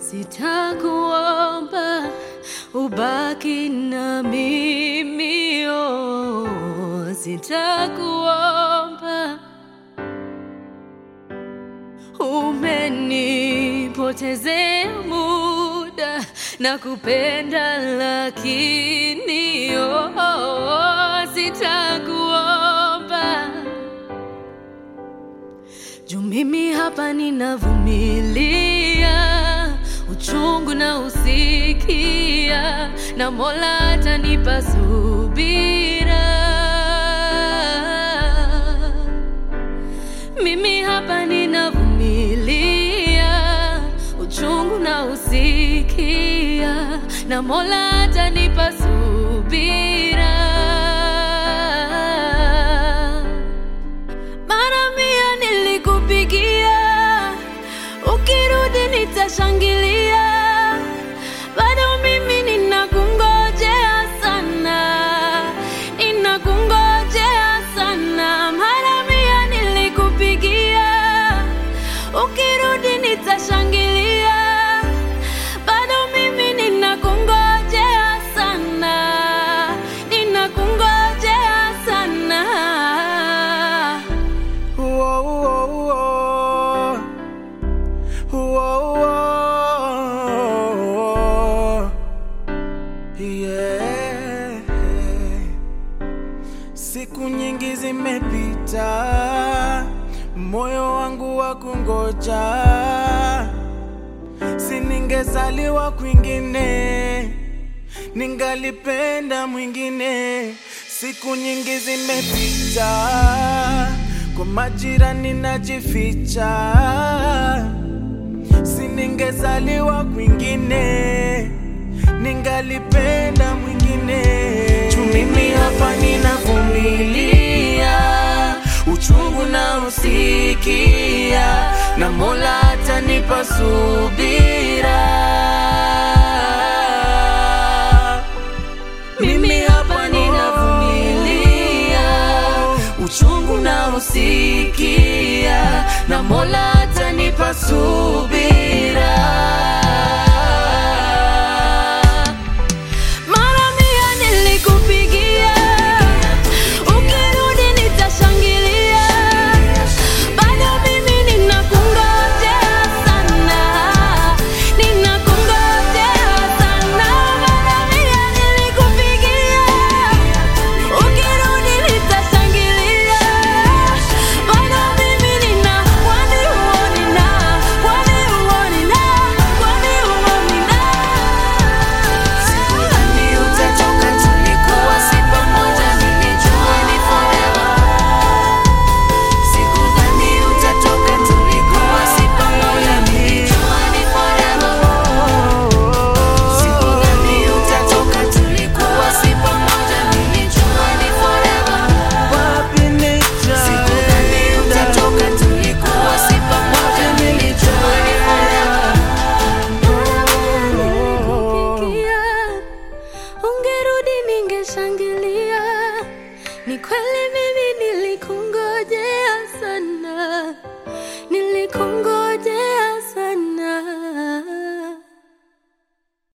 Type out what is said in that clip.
Sitakuomba ubaki na mimi, oh, sitakuomba. Umenipotezea muda na kupenda, lakini oh, oh, sitakuomba juu mimi hapa ninavumilia uchungu na usikia, na Mola atanipa subira. Mimi hapa ninavumilia uchungu na usikia, na Mola atanipa subira. Mara mia nilikupigia, ukirudi nitashangilia. Bado mimi ninakungojea sana, ninakungojea sana. Mara mia nilikupigia, ukirudi nitashangilia. Bado mimi ninakungojea sana, ninakungojea sana. Whoa, whoa, whoa. Whoa, whoa. Yeah. Siku nyingi zimepita, moyo wangu wa kungoja, si ningezaliwa kwingine, ningalipenda mwingine. Siku nyingi zimepita, kwa majirani najificha, si ningezaliwa kwingine, ningalipenda mwingine. Juu mimi hapa ninavumilia uchungu na usikia, na Mola atanipa subira.